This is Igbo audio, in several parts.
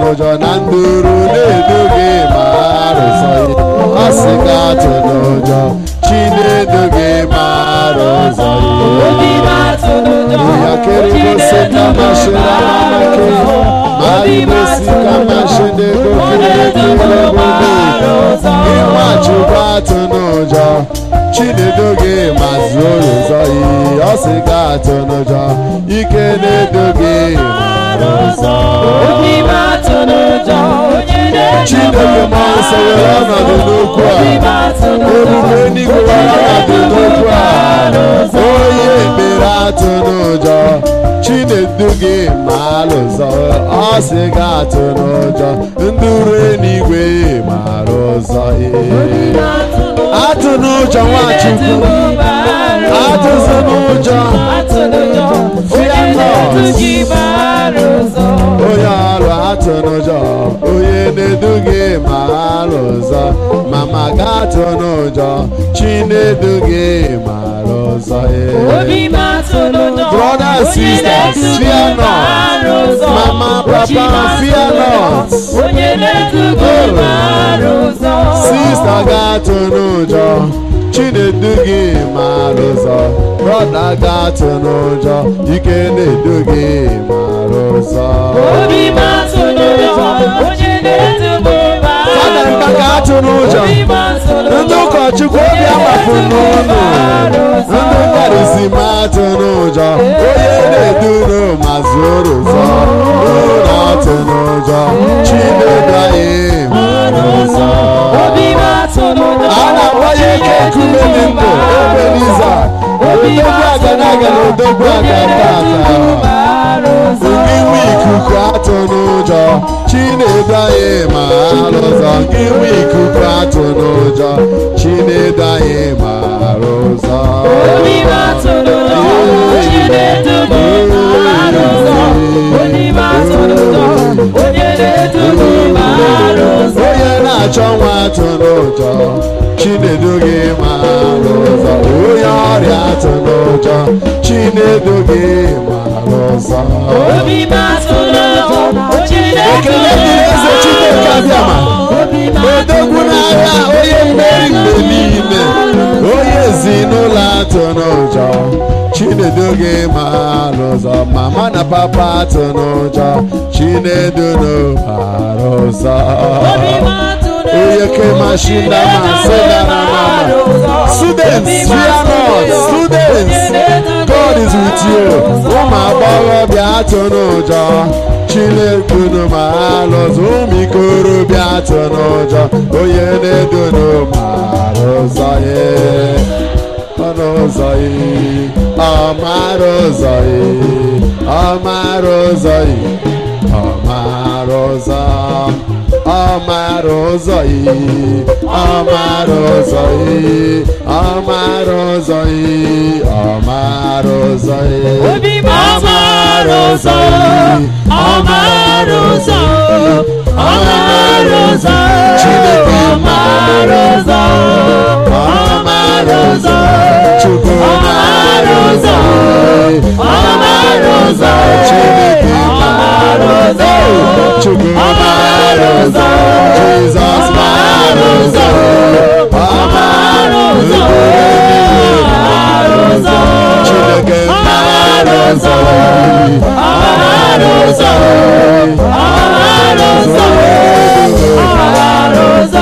n'ụjọ na nduru na-edu gị ma arụsọ ya ọ sị gị atụ n'ụjọ chi na-edu gị ma arụsọ ya ya kere gosi ka mashịra mamake ma igosi ka mashịna ego kere kere bụbe ịmachukwu atụ n'ụjọ chinedu gị ma zuo ụzọ yi ọ sị gị atụ n'ụjọ ike na-edu gị mara ụzọ chineke ma nsọ were ọnọdụ n'okwu a ebube eluigwe were ọnọdụ n'okwu a onye ekpere atụ n'ụjọ chinedu gị ma alụzọ ọ sị gị atụ n'ụjọ nduru eluigwe mara ụzọ atụ n'ụjọ nwachukwu atụzụ n'ụjọ fear not onye ọrụ atụ n'ụjọ onye na-edu gị ma alụ ụzọ mama ga atụ n'ụjọ chi na-edu gị mara ụzọ brother and sisters fear not mama papa fear not sista ga atụ n'ụjọ chinedu gị mara ụzọ brọda ga atụ n'ụjọ ike na-edu gị mara ụzọ fada mba ga atụ n'ụjọ ndị ụkọchukwu obi agbapụ n'ụlọ ndị karịsị ma atụ n'ụjọ onye na-edu ma zụrụ ụzọ ụlọ atụ n'ụjọ chinedu anyị mara ụzọ a na-agbanye ike nkume dị ndụ ebeniza odogwu aga na-aga na odogwu aga tata ndị nwe ikuku atụ n'ụjọ chinedu anyị ma alụ ụzọ gị nwe ikuku atụ n'ụjọ chinedu anyị ma alụ ụzọ onye na-achọ nwa atụ n'ụjọ chinedu gị ma alụ ụzọ onye ọrịa atụ n'ụjọ chinedu gị ma alụ ụzọ ekele dịrị eze chineke abịama odogwu n'agha onye mmeri mgbe niile onye ezinụlọ atụ n'ụjọ chinedu gị ma alụ ụzọ mama na papa atụ n'ụjọ chinedu n'ụbara ụzọ onye kemashinda ma sedara mama students fear not students god is with you ụmụ agbọghọbịa atụ n'ụjọ chinekunu ma alụzụ ụmụ ikorobịa atụ n'ụjọ onye na-edunu mara ụzọ ya ọnụ ụzọ ya ọmara ụzọ ya ọmara ụzọ ya ọmara ụzọ ọmara ụzọ ya ọmara ụzọ ya ọmara ụzọ ya ọmara ụzọ ya ọmara ụzọ ya ọmara ụzọ ọmara ụzọ chineke mara ụzọ ọmara ụzọ chukwu mara ụzọ ọmara ụzọ chineke mara ụzọ chukwu mara ụzọ jizọs mara ụzọ ọmara ụzọ chineke mara ụzọ ọmara ụzọ ọmara ụzọ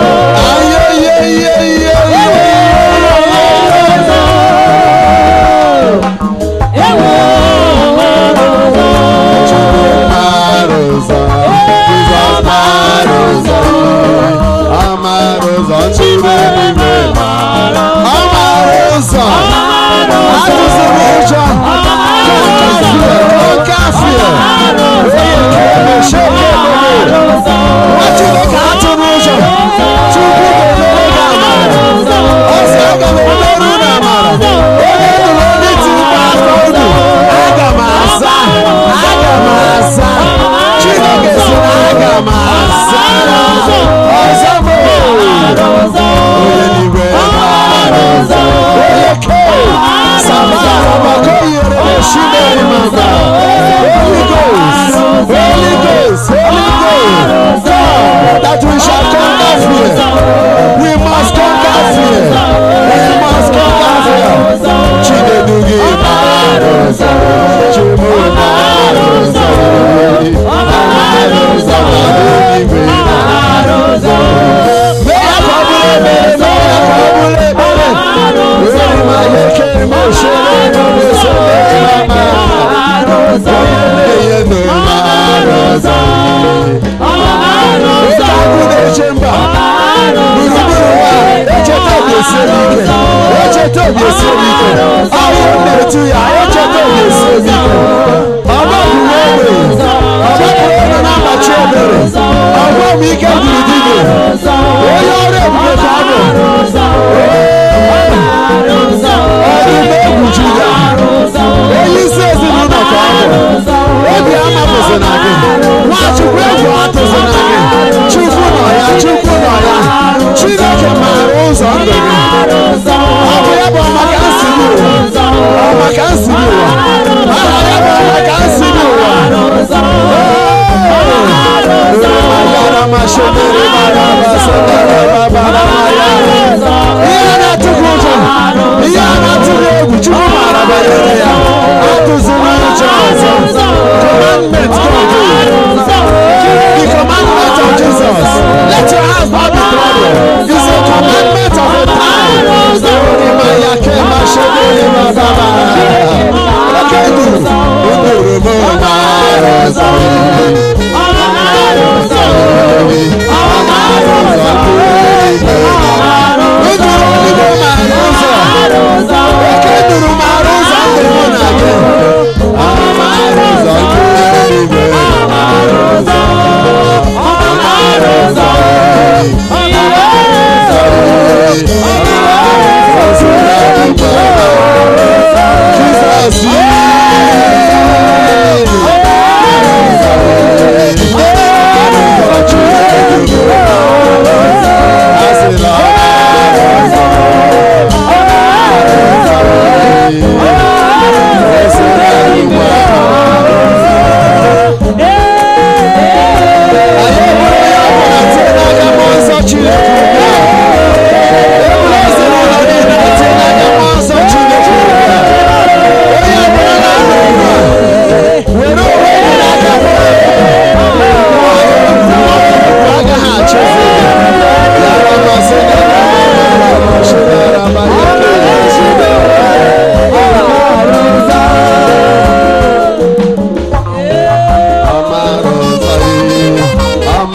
Chineke atụ n'ụzọ Chukwu ga-emere gị amara ọ sị aga m emerụ na amara onye nụrụ ndị tikpa aka unu aga m asa aga m asa Chineke sị na aga m asa ọzọ m onye n'igwe onye ke sabara maka o yere na shimeri maka Holy Ghost Holy Ghost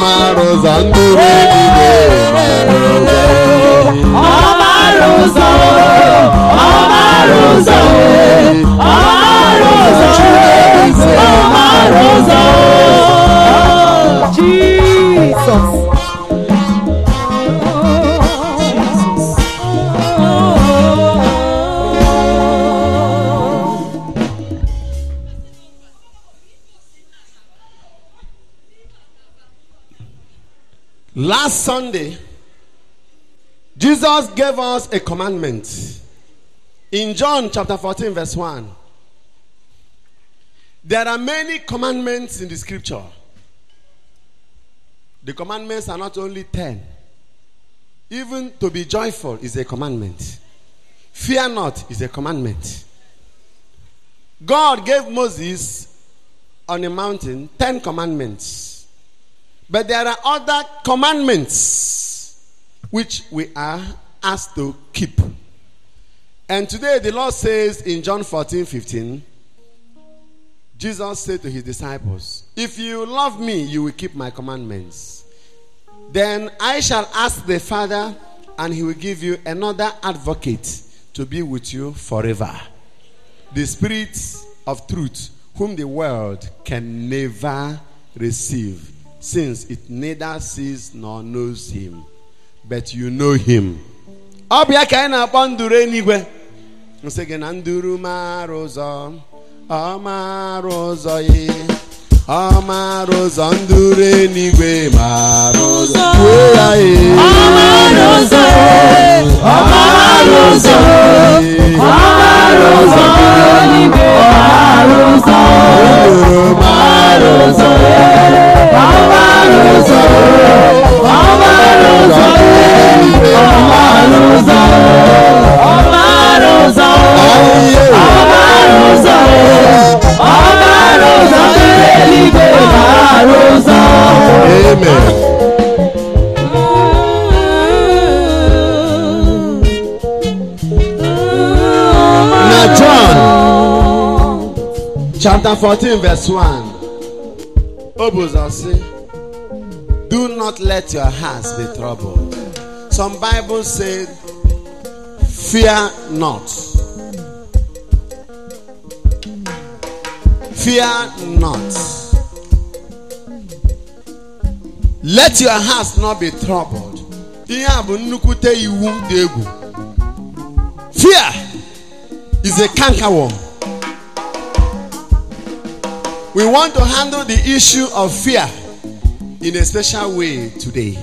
mara ụzọ nduru eluigwe mara ụzọ Ọ mara ụzọ, ọ mara ụzọ, ọ mara ụzọ, ọ mara ụzọ. Jesus. Last Sunday, Jesus gave us a commandment in John chapter 14, verse 1. There are many commandments in the scripture. The commandments are not only 10, even to be joyful is a commandment, fear not is a commandment. God gave Moses on a mountain 10 commandments. But there are other commandments which we are asked to keep. And today the Lord says in John 14 15, Jesus said to his disciples, If you love me, you will keep my commandments. Then I shall ask the Father, and he will give you another advocate to be with you forever. The Spirit of truth, whom the world can never receive, since it neither sees nor knows him, but you know him. Ọ bụ ya ka anyị na-akpọ nduru eluigwe nsị gị na nduru mara ụzọ ọ mara ụzọ ya ọ mara ụzọ nduru eluigwe mara ụzọ kwuo ya ee. Ọ mara ụzọ, ọ mara ụzọ, ọ mara ụzọ. Eluigwe mara ụzọ, Nduru mara ụzọ ọ mara ụzọ, ọ mara ụzọ. Eluigwe mara ụzọ, ọ mara ụzọ. Ayiye. Ọ mara ụzọ, ọ mara ụzọ. Eluigwe mara ụzọ. Amen. Na John chapter 14 verse 1 o bụ ụzọ sị do not let your hearts be troubled some bibles say fear not fear not let your hearts not be troubled ihe a bụ nnukwute iwu dị egwu fear is a cankerworm we want to handle the issue of fear in a special way today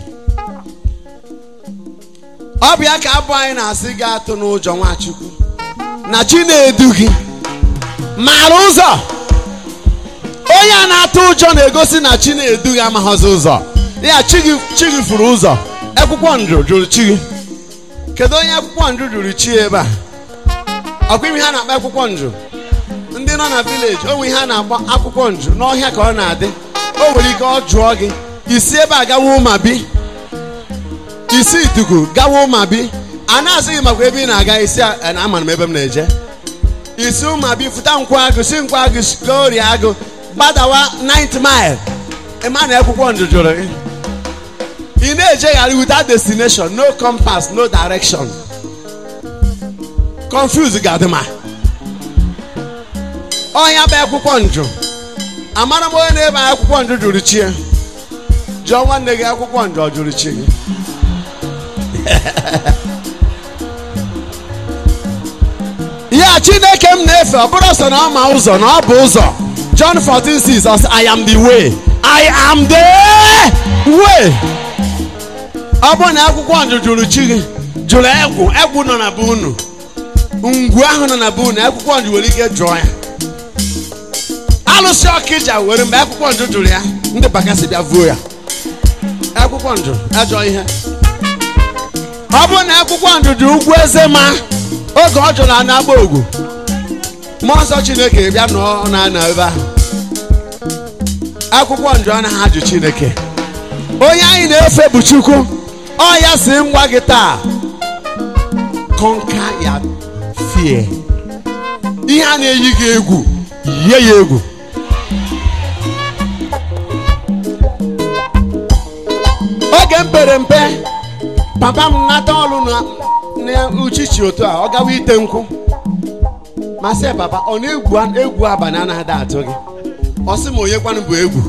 ọ bụ ya ka abụ anyị na-asị gị atụ n'ụjọ nwachukwu na chi na-edu gị mara ụzọ onye a na-atụ ụjọ na-egosi na chi na-edu gị amaghịzi ụzọ ya chi gị chi gị furu ụzọ akwụkwọ ndụ jụrụ chi gị kedu onye akwụkwọ ndụ jụrụ chi ebe a ọkwa ime ha na-akpa akwụkwọ ndụ ndị nọ na vileji onwe ihe a na-akpọ akwụkwọ ndụ n'ọhịa ka ọ na-adị o nwere ike ọ jụọ gị isi ebe a gawa ụma bi isi ituku gawa ụma bi a na-asị gị makwa ebe ị na-aga isi a na amara m ebe m na-eje isi ụma bi fụta nkwụ agụ si nkwụ agụ gaa orie agụ gbadawa 9 mile ịma na akwụkwọ ndụ jụrụ gị ị na-ejegharị without destination no compass no direction confuse gadịma ọnya bụ akwụkwọ njụ amara m onye na-ebe akwụkwọ njụ jụrụ chi ya jụọ nwanne gị akwụkwọ njụ ọ jụrụ chi gị ya chineke m na-efe ọ bụrụ sọ na ọ ma ụzọ na ọ bụ ụzọ John 14:6 ọ sị I am the way I am the way ọ bụrụ na akwụkwọ njụ jụrụ chi gị jụrụ egwu egwu nọ na be unu ngwu ahụ nọ na be unu akwụkwọ njụ nwere ike jụọ ya alụsị ọkịja were mgbe akwụkwọ njụ jụrụ ya ndị bakasị bịa vuo ya akwụkwọ njụ ajọ ihe ọ bụrụ na akwụkwọ ndụ dị ugwu eze ma oge ọ jụrụ ana agba ogwu mmụọ nsọ chineke bịa nọọ na ana ebe ahụ akwụkwọ njụ anaghị ajụ chineke onye anyị na-efe bụ chukwu ọ ya si m gwa gị taa conquer ya fear ihe a na-eyi gị egwu yie ya egwu oge m pere mpe papa m nata ọrụ na na uchichi otu a ọ gawa ite nkwụ ma sị ya, papa ọ na-egwu egwu abalị anaghị atụ gị ọ sị ma onye kwanụ bụ egwu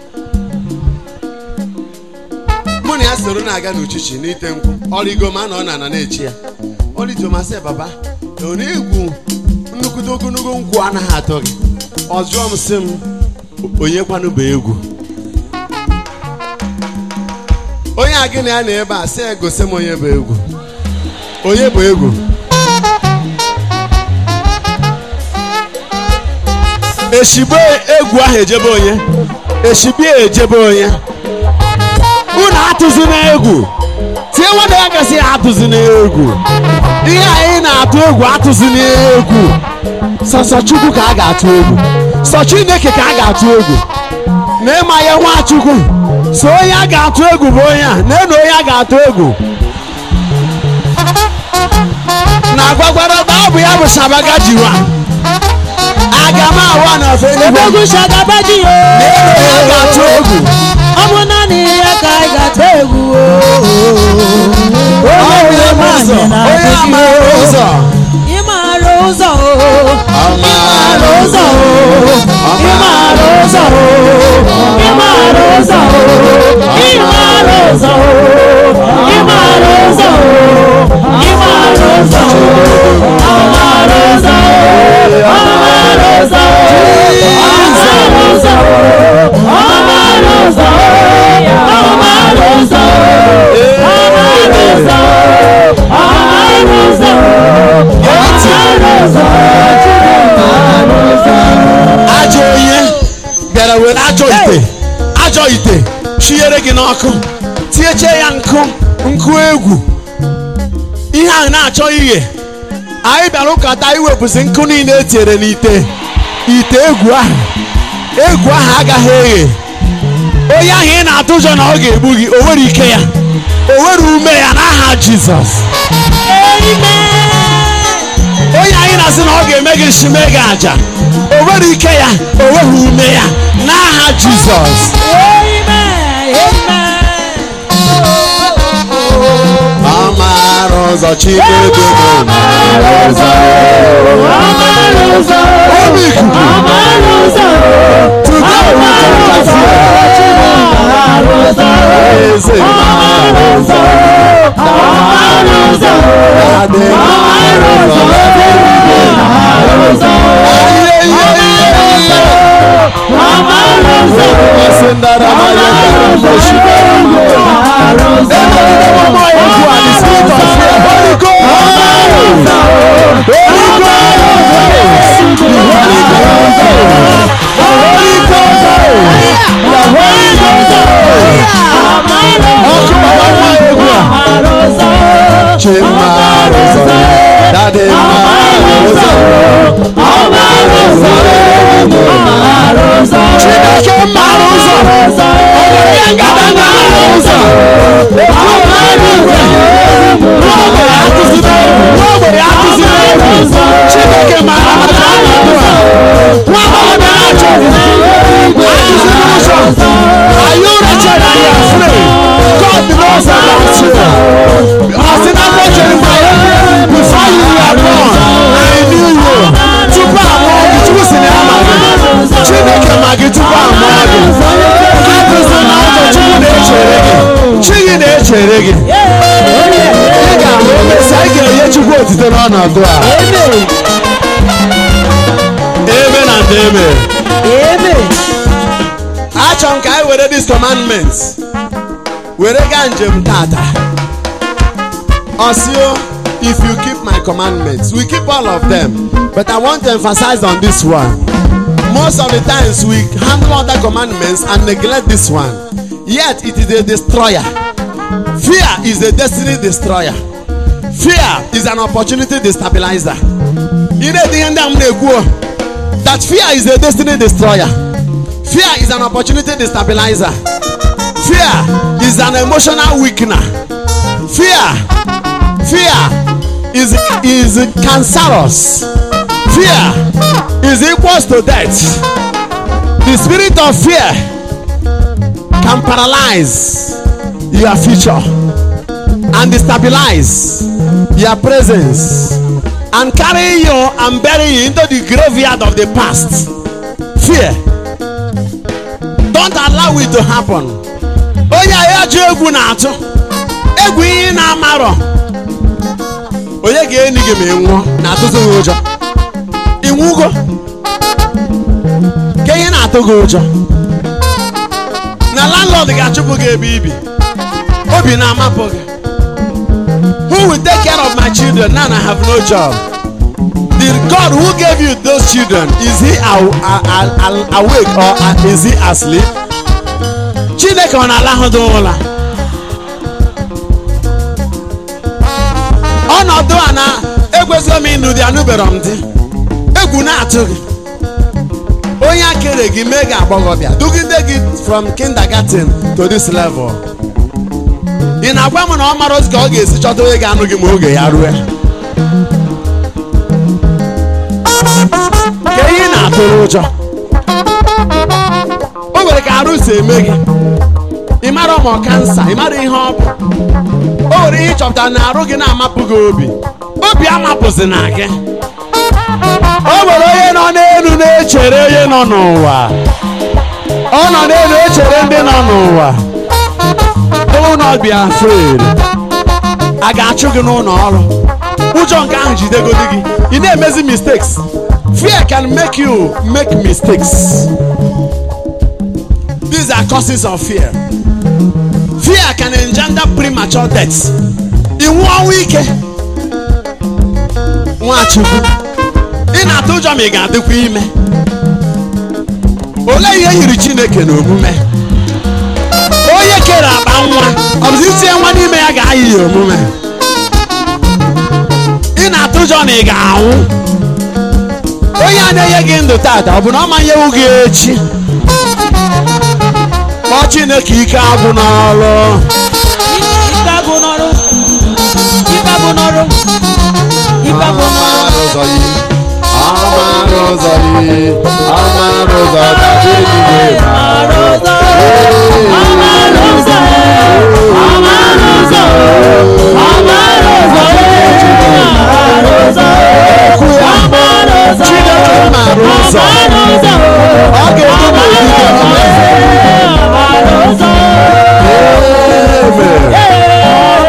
mụ na ya soro na-aga n'uchichi n'ite nkwụ ọrịgo ma na ọ na-ana na-echi ya ọrịgo ma sị ya, papa ọ na-egwu nnukwute ogologo nkwụ anaghị atụ gị ọ jụọ m sị m onye kwanụ bụ egwu onye a gị na ya na ebe a sị ya gosi m onye bụ egwu onye bụ egwu eshigbo egwu ahụ ejebe onye eshigbo ejebe onye unu atụzi n'egwu tie nwanne ya gasị ya atụzi n'egwu ihe anyị na-atụ egwu atụzi n'egwu sọsọ chukwu ka a ga-atụ egwu sọ chineke ka a ga-atụ egwu na ịma ya nwachukwu so onye a ga-atụ egwu bụ onye a na-enu onye a ga-atụ egwu na gwagwara ọ bụ ya bụ shabaga jiwa aga m awa na ofe eluigwe Ebegwu shagabaji o. na-enu onye a ga-atụ egwu Ọ bụ naanị ya ka anyị ga-ata egwu o. Onye nwere ụzọ nwaanyị onye na-adịghị amaara o. ụzọ Ị maara ụzọ o. Ị maara ụzọ o. Ị maara ụzọ o. Ị maara ụzọ o. Ị maara ụzọ o. Ị maara ụzọ o. Ị maara ụzọ o. Ọ maara ụzọ o. Ọ maara ụzọ o. Ọ maara ụzọ o. Ọ maara ụzọ o. Ọ maara ụzọ o. Ọ maara ụzọ o. Ọ maara ụzọ o. ajọ onye bịara were ajọ ite ajọ ite chinyere gị n'ọkụ tinyeche ya nkụ nkụ egwu ihe ahụ na-achọ ighe anyị bịara ụkata iwepụsị nkụ niile etinyere n'ite ite egwu ahụ egwu ahụ agaghị eghe onye ahụ ị na-atụ ụjọ na ọ ga-egbu gị o nwere ike ya o nwere ume ya n'aha jizọs onye anyị na-asị na ọ ga-eme gị nshime gị aja o nwere ike ya o nweghị ume ya n'aha jizọs amaara ụzọ chinedu obi ikuku tupu eze adị Chineke mara ụzọ onye ngada mara ụzọ n'ogbe atụzina n'ogbe atụzina egwu Chineke mara maka ọnọdụ a nwa agbọghọ na-achọ atụzina ụzọ are you wretched and you are afraid God knows about you ọ sị na mbọ Jeremiah before you were born I knew you tupu amụọ gị tupu si na ya ma gị Chineke ma gị tupu amụọ gị atụzina ụzọ Chukwu na-echere gị chi gị na-echere gị ị ga-ahụ emesịa ị ga-enye Chukwu otite n'ọnọdụ a ebe na ndị ebe achọ m ka anyị were this commandment were gaa njem tata osio if you keep my commandments we keep all of them but i want to emphasize on this one most of the times we handle other commandments and neglect this one yet it is a destroyer fear is a destiny destroyer fear is an opportunity destabilizer ị na-ede ihe ndị a m na-ekwu o, that fear is a destiny destroyer fear is an opportunity destabilizer fear is an emotional weakener fear fear is is cancerous fear is equals to death the spirit of fear can paralyze your future and destabilize your presence and carry you and bury you into the graveyard of the past. Fear. Don't allow it to happen. Onye ya ji egwu na-atụ egwu ihe na-amarọ onye ga-eni gị ma ị nwụọ na-atụtụ gị ụjọ ịnwụgo ka ihe na-atụ gị ụjọ na landlord ga-achụpụ gị ebe ibi obi na-amapụ gị who will take care of my children now I have no job the God who gave you those children is he aw- a- a- a- awake or a- is he asleep Chineke ọ na-alahụdị ụra ọnọdụ a na ekwesịghị m ịnụ dị anụbere m dị egwu na-atụ gị onye akere gị mee gị agbọghọbịa dugide gị from kindergarten to this level ị na-agwa m na ọ mara otu ka ọ ga-esi chọta onye ga-anụ gị ma oge ya rue ka ihe na-atụrụ ụjọ o nwere ka arụ si eme gị ị mara ma ọ kansa ị mara ihe ọ bụ o nwere ihe ịchọpụtara na arụ gị na-amapụ gị obi obi amapụzi na gị o nwere onye nọ n'elu na-echere onye nọ n'ụwa ọ nọ n'elu echere ndị nọ n'ụwa do not be afraid a ga-achụ gị n'ụlọ ọrụ ụjọ nke ahụ jidegodi gị ị na-emezi mistakes fear can make you make mistakes these are causes of fear fear can engender premature death iwu ọnwụ ike nwachukwu ị na-atụ ụjọ ma ị ga-adịkwa ime olee ihe yiri chineke n'omume onye kere akpa nwa ọ bụzi itinye nwa n'ime ya ga-ayị ya omume ị na-atụ ụjọ na ị ga-anwụ onye a na-enye gị ndụ tata ọ bụ na ọ manyewu gị echi kpọọ chineke ike agwụ n'ọrụ Ike agụ n'ọrụ. Ike agụ n'ọrụ. Ike agụ n'ọrụ. ụzọ yi ọmara ụzọ yi ọmara ụzọ gaji eluigwe Amara ụzọ. Amara ụzọ. Amara ụzọ. Amara ụzọ. Amara ụzọ. okwu ya Amara ụzọ. Chineke mara ụzọ Amara ụzọ. ọ ga-edu m ogige ọma Amara ụzọ. Amen.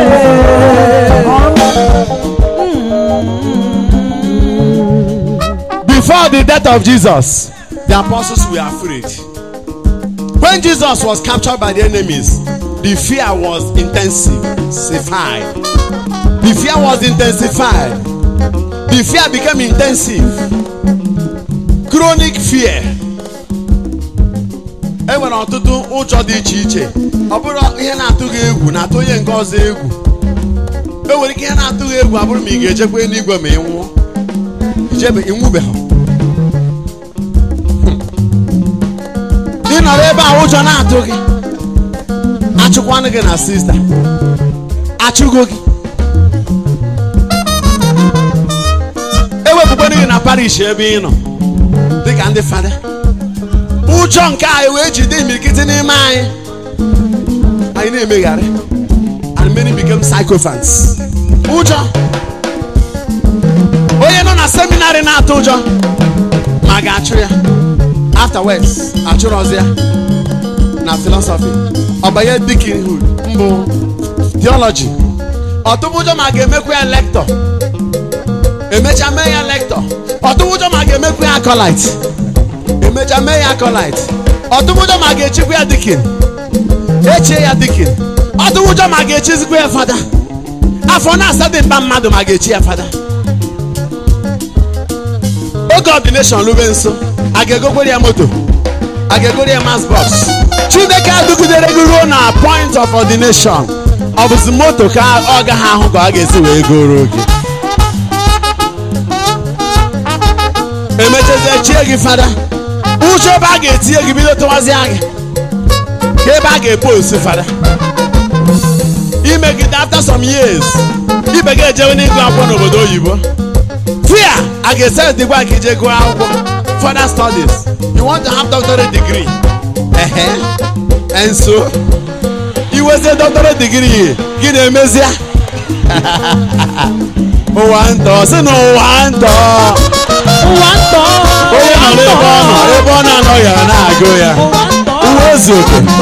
Before the death of Jesus, the apostles were afraid. When Jesus was captured by the enemies, the fear was intensified. The fear was intensified. The fear became intensive. Chronic fear. E nwere ọtụtụ ụjọ dị iche iche. Ọ bụrụ ihe na-atụ gị egwu na-atụ onye nke ọzọ egwu. E nwere ike ihe na-atụ gị egwu abụrụ ma ị ga-ejekwa eluigwe ma ị nwụọ. Ijebe ịnwụbeghị. ị nọrọ ebe a ụjọ na-atụ gị achụkwanụ gị na sista achụgo gị ewepụkwanụ gị na parish ebe ị nọ dịka ndị fada ụjọ nke anyị wee jide imirikiti n'ime anyị anyị na-emegharị and many became psychophants ụjọ onye nọ na seminarị na-atụ ụjọ ma ga-achụ ya afterwards achụrụzi ya na philosophy ọbanye dikinhood mbụ theology ọtụbụjọ ma ga-emekwa ya lector emecha mee ya lector ọtụbụjọ ma ga-emekwa ya acolyte emecha mee ya acolyte ọtụbụjọ ma ga-echikwa ya dikin echie ya dikin ọtụbụjọ ma ga-echizikwa ya fada afọ na-asa dị mkpa mmadụ ma ga-echi ya fada oge ordination lube nso a ga-egokwere ya moto a ga-egoro ya mas bọs chineke adụgidere gị ruo na point of ordination ọ bụzi moto ka ọ gaghị ahụ ka ọ ga-esi wee goro gị emechazie chie gị fada ụjọ ebe a ga-etinye gị bido tụwazịa gị ka ebe a ga-epost fada imegide after some years ibe gị ejewe n'ịgụ akwụkwọ n'obodo oyibo fear a ga-ese dịgwa ka ije gụọ akwụkwọ further studies you want to have doctorate degree ehe and so iwe nwezie dọktọrọ digrii gị na-emezi ya ụwa ntọ si na ụwa ntọ ụwa ntọ onye nọ n'ebe ọ nọ ebe ọ na-anọghị ya na-agụ ya ụwa ntọ uwe ozu oke ntọ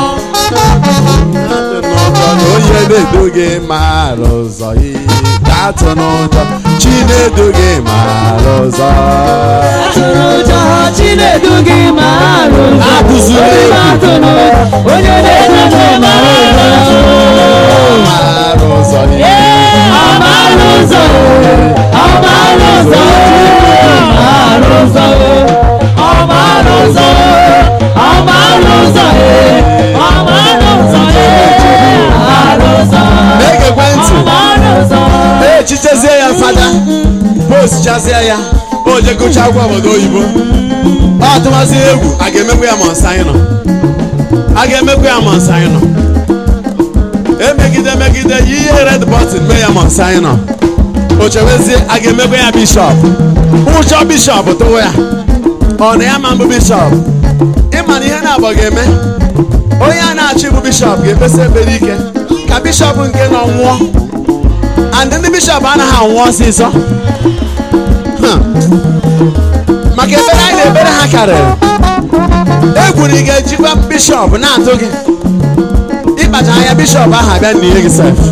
onye na-edu gị mara ụzọ atụ n'ụjọ chi na-edu gị mara ụzọ atụrụ ụjọ chinedu gị mara ụzọ Atụzila Onye egwu. na-atụrụ onye na-edu gị mara ụzọ mara ụzọ Amara ụzọ Amara ụzọ Amara ụzọ Amara ụzọ Amara ụzọ Amara ụzọ Amara ụzọ na-egekwe ntị Amara ụzọ echichezie ya fada postchazie ya o je gụcha akwụkwọ obodo oyibo ọ tụmazi egwu a ga-emekwa ya ma nsọ anyị nọ a ga-emekwa ya ma nsọ anyị nọ emegide megide yi ihe red button mee ya ma nsọ anyị nọ o chewezie a ga-emekwa ya bishọp ụchọ bishọp tụwa ya ọ na ya ma mbụ bishọp ịma na ihe na-abọ ga-eme onye a na-achị bụ bishọp ga-ekpesa ekpere ike ka bishọp nke nọ nwụọ and ndị bishọp anaghị anwụ ọsịsọ Hmm. maka ekpere anyị na-ekpere ha karịrị egwu na ị ga-ejikwa bishọp na-atụ gị ịkpacha anya bishọp ahụ abịa n'ihe gị sef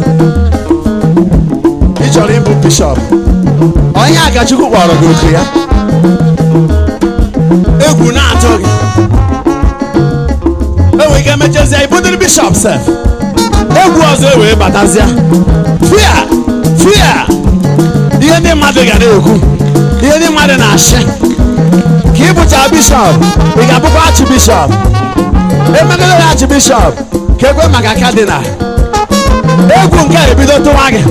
ị chọrọ ịbụ bishọp onye agachukwu kpọrọ gị oku ya egwu na-atụ gị enwere ike mechezie ibudiri bishọp sef egwu ọzọ ewee batazịa fia fia ihe ndị mmadụ ga na-ekwu ihe ndị mmadụ na-achị ka ị bụcha bishọp ị ga-abụkwa achibishọp emegide ya achibishọp ka ekwe maka kadinal egwu nke a ebido tụwa gị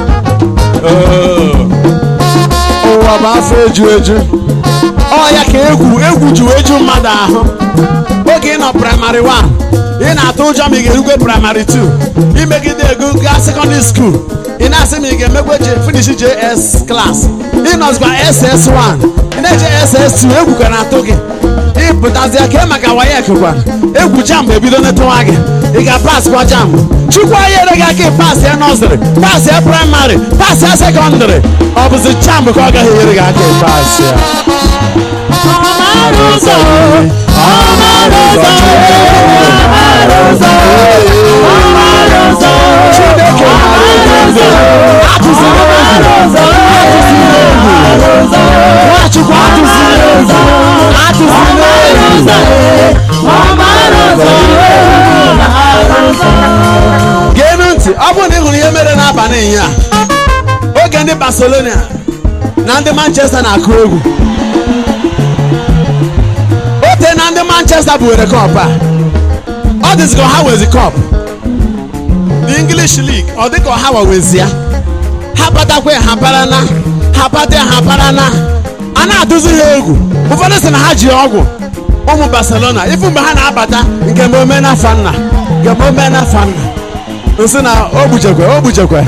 Oo. ụwa bụ afọ eju eju ọ ya ka egwu egwu ji wee ju mmadụ ahụ oge ị nọ praịmarị 1 ị na-atụ ụjọ ma ị ga-erukwe praịmarị 2 imegide ego gaa sekọndịrị skuul ị na-asị ma ị ga-emekwe je finish js klas ị nọzikwa ss1 ị na-eje ss2 egwu ka na-atụ gị ịpụtazịa kee maka wayek kwa egwu jam ebido netụwa gị ị ga-pas kwa jam chukwu anyere gị aka pas ya nọzịrị pas ya praịmarị pas ya sekọndịrị ọ bụzi jam ka ọ gaghị enyere gị aka pas ya Amara ụzọ Amara ụzọ Amara ụzọ Amara ụzọ Chineke Amara ụzọ atụziri Amara ụzọ Amara ụzọ Nwachukwu atụziri egwu atụziri egwu Amara ụzọ Amara ụzọ geenụ ntị ọ bụrụ na ị hụrụ ihe mere n'abalị ịnya oge ndị barcelona na ndị manchester na-akụ egwu ote na ndị manchester buwere kọp a ọ dịzị ka ha wezi kọp the english league ọ dị ka ha wawezi ya ha batakwa ya ha bara na ha bata ya ha bara na a na-adụzi ha egwu ụfọdụ sị na ha ji ọgwụ ụmụ barcelona ifu mgbe ha na-abata nke ma ome na fanna nke ma ome na fanna nsị na o gbuchekwe o gbuchekwe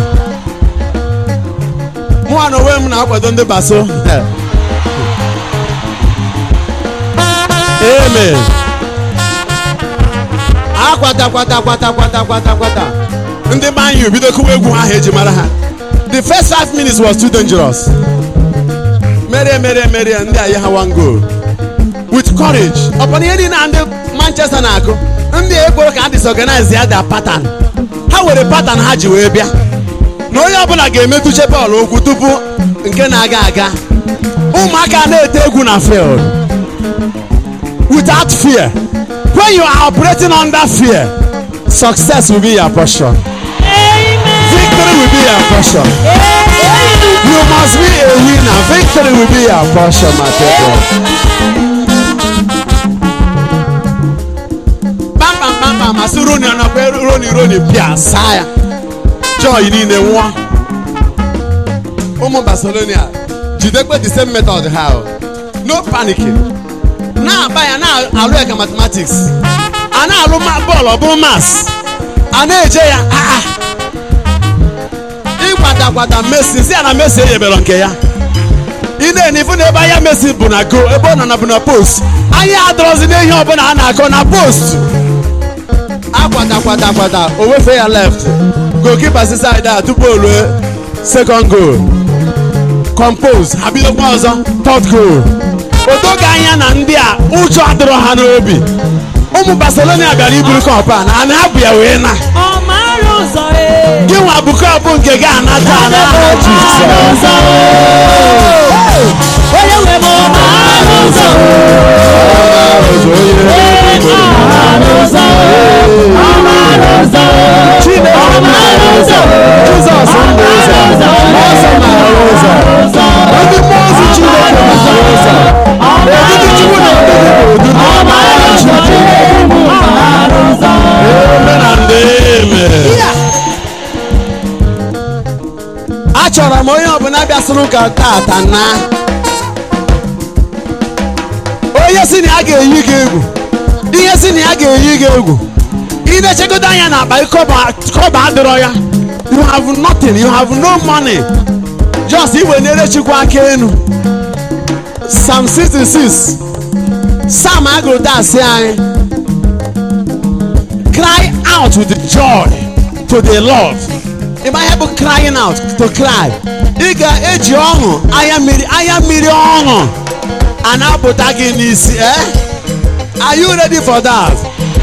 mụnwa na onwe m na-akwado ndị baso amen akwata kwata kwata kwata kwata kwata ndị Man U bido kụwa egwu ahụ eji mara ha the first five minutes was too dangerous merie merie merie ndị a yi ha one goal with courage ọkpọna ihe niile a ndị manchester na-akụ ndị a ekworo ka ha disorganize ya da pattern ha were pattern ha ji wee bịa na onye ọbụla ga-emetụche bọọlụ ụkwụ tupu nke na-aga aga ụmụaka na-ete egwu na field without fear when you are operating under fear success will be your portion victory will be your portion you must be a winner victory will be your portion my people. kpamkpam kpamkpam masị roni ọ nakwa roni roni pịa saa ya joy niile nwụọ ụmụ barcelona jidekwe the same method ha o. no panicking na-agba ya na-alụ ya ka mathematics a na-alụ ma- bọọlụ ọ bụrụ mas a na-eje ya aa ịkwatakwata Messi si ya na Messi enyebere nke ya ị na-ene ifu na ebe anya Messi bụ na go ebe ọ nọ na bụ na post anya adọrọzi n'ihe ọbụla a na-akọ na post akwa kwata kwata kwata o wefe ya left goalkeeper si side a tupu o rue second goal compose ha bidokwa ọzọ third goal o doghị anya na ndị a ụjọ adịrọ ha n'obi ụmụ barcelona bịara iburu kọp a na ana ha bụ ya wee na ọ mara ụzọ ee gị nwa bụ kọp nke gị anata n'aha jizọs onye nwe m ọ mara ụzọ ee ọ mara ụzọ ọ mara ụzọ Chineke ọ mara ụzọ Jizọs ndụ ụzọ ọsọ mara ụzọ ndị mmụọ ozi Chineke mara ụzọ odidi Chukwu na odidi bụ odidi Eme na ndị eme. achọrọ m onye ọbụla bịasịrị ụka tata na onye si na ya ga-eyi gị egwu ihe si na ya ga-eyi gị egwu ị na-echegodo anya na akpa kọba kọba adịrọ ya you have nothing you have no money just iwenere chukwu aka enu psalm 66 sam agụrụ dasị anyị cry out with joy to the lord ịma ihe bụ crying out to cry ị ga-eji ọṅụ anya mmiri anya mmiri ọṅụ a na-apụta gị n'isi eh? are you ready for that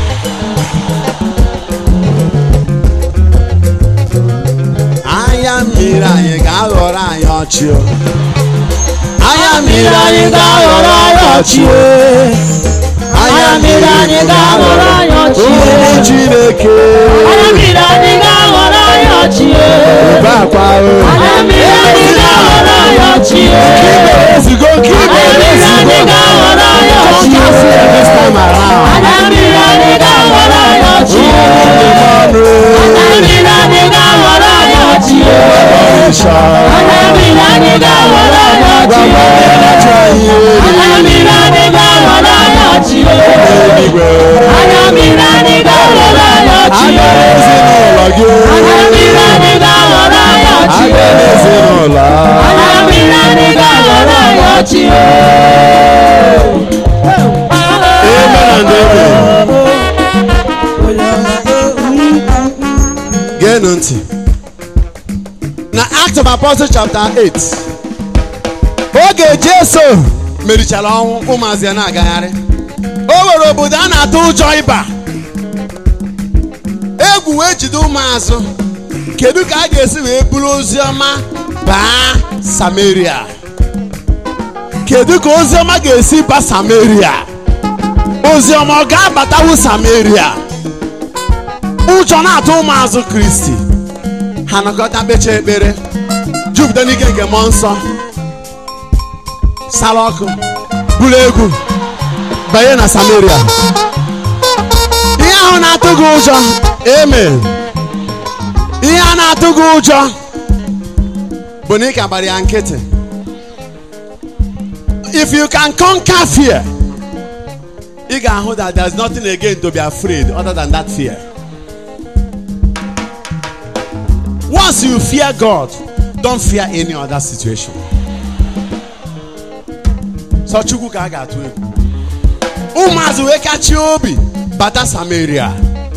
anya mmiri anyị ga-aghọrọ anyị ọchị o. anya mmiri anyị ga-aghọrọ anyị ọchị o. anya mmiri anyị ga-aghọrọ anyị ọchị ụmụ chineke anya mmiri anyị ga-aghọrọ anyị ọchị ube akwa o. anya mmiri anyị ga-aghọrọ anyị ọchị ezigo nke ibe anya mmiri anyị ezigo ga-aghọrọ anyị ọchị Don't cast it this time around. anya mmiri anyị ga-aghọrọ anyị ọchị Mmanụ anya mmiri anyị ga-aghọrọ anyị ọchị ịsha. anya mmiri anyị ga-aghọrọ anyị ọchị Gwagwa ndị na-achọ anyị anya mmiri anyị ga-aghọrọ anyị ọchị eluigwe. anya mmiri anyị ga-aghọrọ anyị ọchị Aga n'ezinụlọ gị. anya mmiri anyị ga-aghọrọ anyị ọchị Aga n'ezinụlọ. anya mmiri anyị ga-aghọrọ anyị ọchị Amen and amen. Geenụ ntị. Na Act of Apostles chapter 8 oge Jesu merichara ọnwụ ụmụazị ya na-agagharị o nwere obodo a na-atụ ụjọ ịba egwu wee jide ụmụazụ kedu ka a ga-esi wee buru ozi ọma baa Samaria kedu ka ozi ọma ga-esi ba Samaria ozi ọma ọ ga-abatawu Samaria ụjọ na-atụ ụmụazụ Kristi ha nọkọta kpecha ekpere jupụta n'ike nke mmụọ nsọ sara ọkụ buru egwu banye na Samaria ihe ahụ na-atụ gị ụjọ eme ihe a na-atụ gị ụjọ bụ na ị ka gbara ya nkịtị if you can conquer fear ị ga-ahụ that there is nothing again to be afraid other than that fear once you fear God don't fear any other situation so chukwu ka a ga-atụ egwu ụmụazị wee kachie obi bata Samaria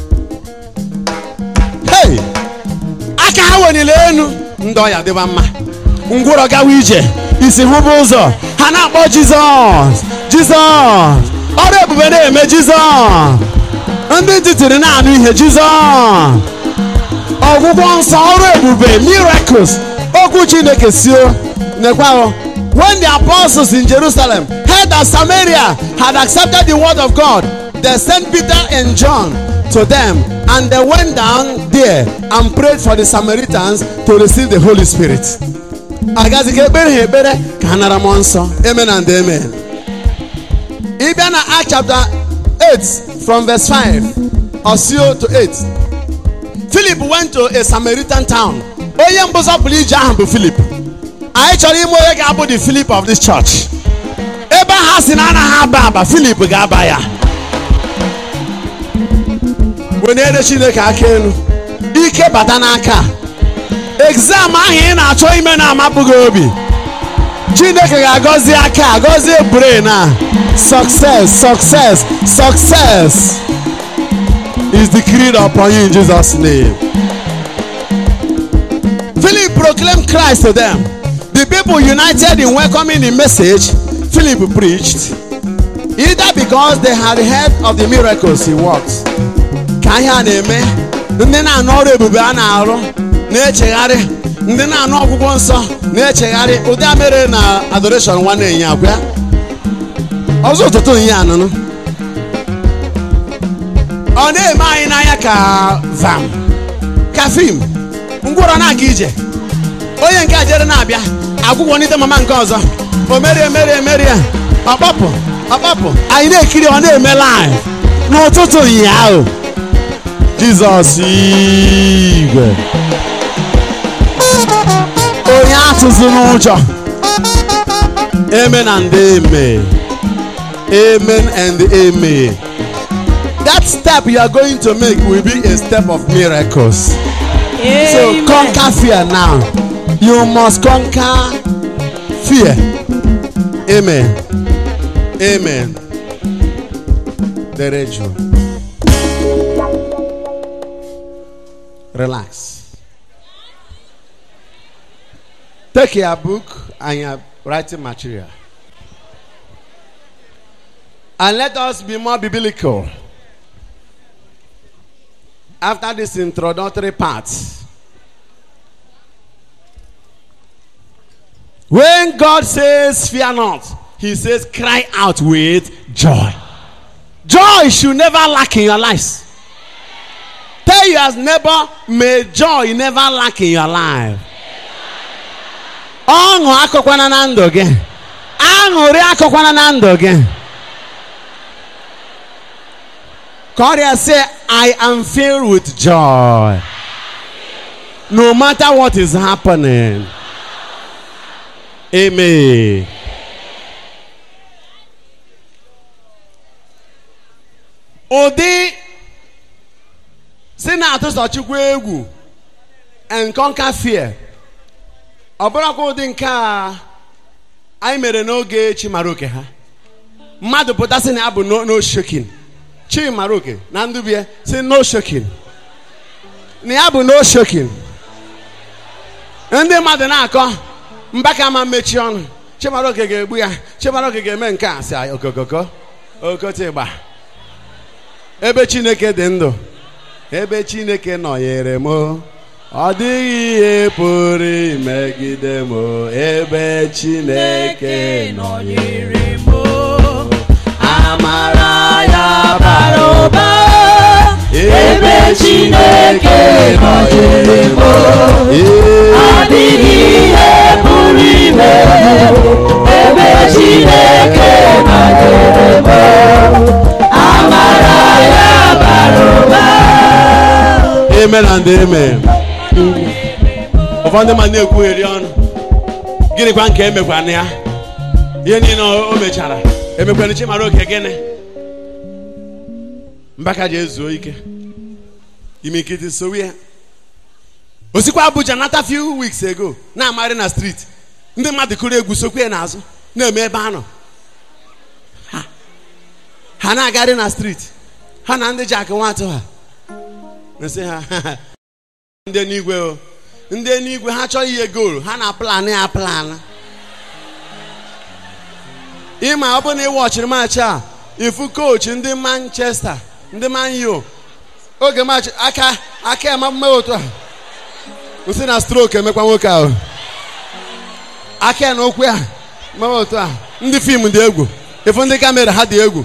hey aka ha weliri elu ndị ọya dịba mma ngwụrọ gawa ije isi hụba ụzọ ha na-akpọ Jizọs Jizọs ọrụ ebube na-eme Jizọs ndị ntị tiri na-anụ ihe Jizọs ọgwụgwọ nsọ ọrụ ebube miracles okwu Chineke sio nekwa when the apostles in Jerusalem heard that Samaria had accepted the word of God they sent Peter and John to them and they went down there and prayed for the Samaritans to receive the Holy Spirit agazi ka ekpere ha ekpere ka ha nara mmụọ nsọ amen and amen ị bịa na Act chapter 8 from verse 5 or so to 8 Philip went to a Samaritan town onye mbụ zọpụrụ ije ahụ bụ Philip anyị chọrọ ime onye ga-abụ the Philip of this church ebe ha si na anaghị aba aba Philip ga-aba ya wenere Chineke aka elu ike bata n'aka exam ahụ ị na-achọ ime na-amapụghị obi Chineke ga-agọzi aka gọzie brain a success success success is decreed upon you in Jesus' name. Philip proclaimed Christ to them. The people united in welcoming the message Philip preached, either because they had heard of the miracles he worked. Ka ihe a na-eme, ndị na-anụ ọrụ ebube a na-arụ na-echegharị, ndị na-anụ ọgwụgwọ nsọ na-echegharị ụdị a mere na adoration nwanne enyi akwa ọzọ ụtụtụ ihe anụnụ ọ na-eme anyị n'anya ka vam ka fim ngwụrọ na-aga ije onye nke a jere na-abịa agwụgwọ n'ite mama nke ọzọ o merie merie merie ọkpọpụ ọkpọpụ anyị na-ekiri ọ na-eme live n'ụtụtụ ụnyaahụ jizọs igwe onye atụzi n'ụjọ amen and amen amen and amen that step you are going to make will be a step of miracles so Amen. conquer fear now you must conquer fear amen amen dere jụụ relax take your book and your writing material and let us be more biblical after this introductory part when god says fear not he says cry out with joy joy should never lack in your lives tell your neighbor may joy never lack in your life ọṅụ akọkwana na ndụ gị aṅụrị akọkwana na ndụ gị ka ọrịa say i am filled with joy no matter what is happening amen ụdị si na-atụsọ chukwu egwu and conquer fear ọ bụrụkwa ụdị nke a anyị mere n'oge chi mara oke ha mmadụ pụta sị na ya bụ no no shaking chi mara oke na ndụbie si no shaking na ya bụ no shaking ndị mmadụ na-akọ mbaka ma mmechi ọnụ chimaroke ga-egbu ya chimaroke ga-eme nke a si okokoko okotigba ebe chineke dị ndụ ebe chineke nọnyere m ọ dịghị ihe pụrụ imegide m ebe chineke nọnyere m amara ya bara ụba ebe chineke nọnyere m adịghị ihe pụrụ ime ebe chineke nọnyere m amara ya bara ụba amen and amen ụfọdụ ma na-ekwugheri ọnụ gịnịkwa nke emekwana ya ihe niile o mechara emekwana chimara oke gịnị mbaka ji ezuo ike imikiti sowe ya osikwa abuja nata few weeks ago na-amagharị na street ndị mmadụ kụrụ egwu sokwe n'azụ na-eme ebe a nọ Ha. ha na-agagharị na street ha na ndị jak nwatụ ha nsị ha ndị n'igwe o ndị n'igwe ha chọọ ihe goolu ha na plan ya plan ịma ọ bụ na ịwọchiri maachị a ifu coach ndị manchester ndị man u oge maachị aka aka ya ma otu a nsị na stroke emekwa nwoke ahụ aka ya na okwu ya mewe otu a ndị fim dị egwu ifu ndị kamera ha dị egwu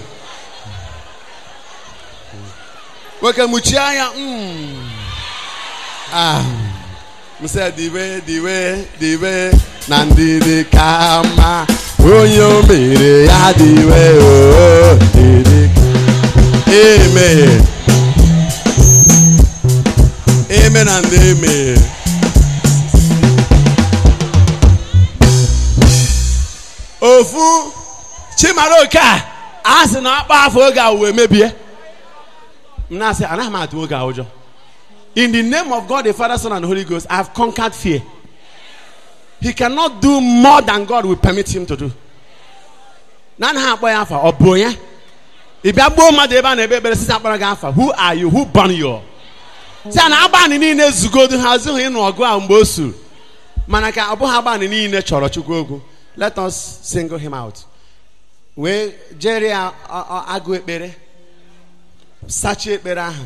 nwoke muchie anya mm. ah. msị diwe diwe diwe na ndidi ka mma onye o mere ya diwe o didi amen amen and amen ofu chimaroke a a sị na ọkpa afọ oge a wee mebie m na-asị anaghị m atụ oge a ụjọ in the name of God the Father Son and the Holy Ghost I have conquered fear he cannot do more than God will permit him to do na anaghị akpọ ya afa ọ bụ onye ị bịa gbuo mmadụ ebe a na-ekpe ekpere site akpara gị afa who are you who born you si a na agbanị niile zugodu ha zụghị ịnụ ọgụ a mgbe o suru mana ka ọ bụghị agbanị niile chọrọ chukwu okwu let us single him out wee jere ya ọ- ọ- agụ ekpere sachie ekpere ahụ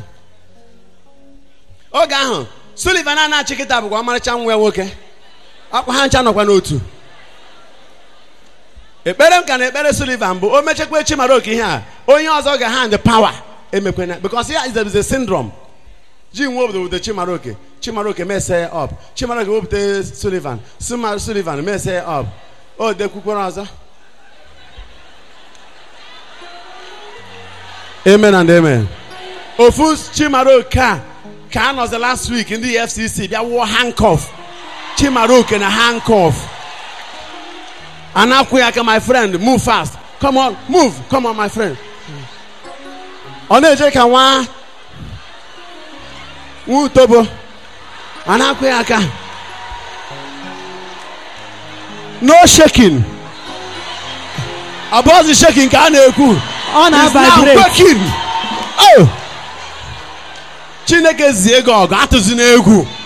oge ahụ Sullivan a na-achị kịta bụkwa ọmarịcha nwa ya nwoke ọkwa ha ncha nọkwa n'otu ekpere m ka na ekpere Sullivan bụ o mechekwa Chimaroke ihe a onye ọzọ ga hand power emekwana because ya is a, is a syndrome ji nwe obodo wute Chimaroke Chimaroke mese up Chimaroke wepụta Sullivan Suma Sullivan mese up o dekwukwara ọzọ amen and amen ofu Chimaroke a ka a nọzi last week ndị FCC bịa wụọ handcuff Chimaroke na handcuff anakwụ ya aka my friend move fast come on move come on my friend ọ na-eje ka nwa nwa utobo anakwụ ya aka no shaking ọ bụghịzi shaking ka a na-ekwu ọ It's now na-vibrate quaking. Oh! chineke zie gị ọgụ atụzi n'egwu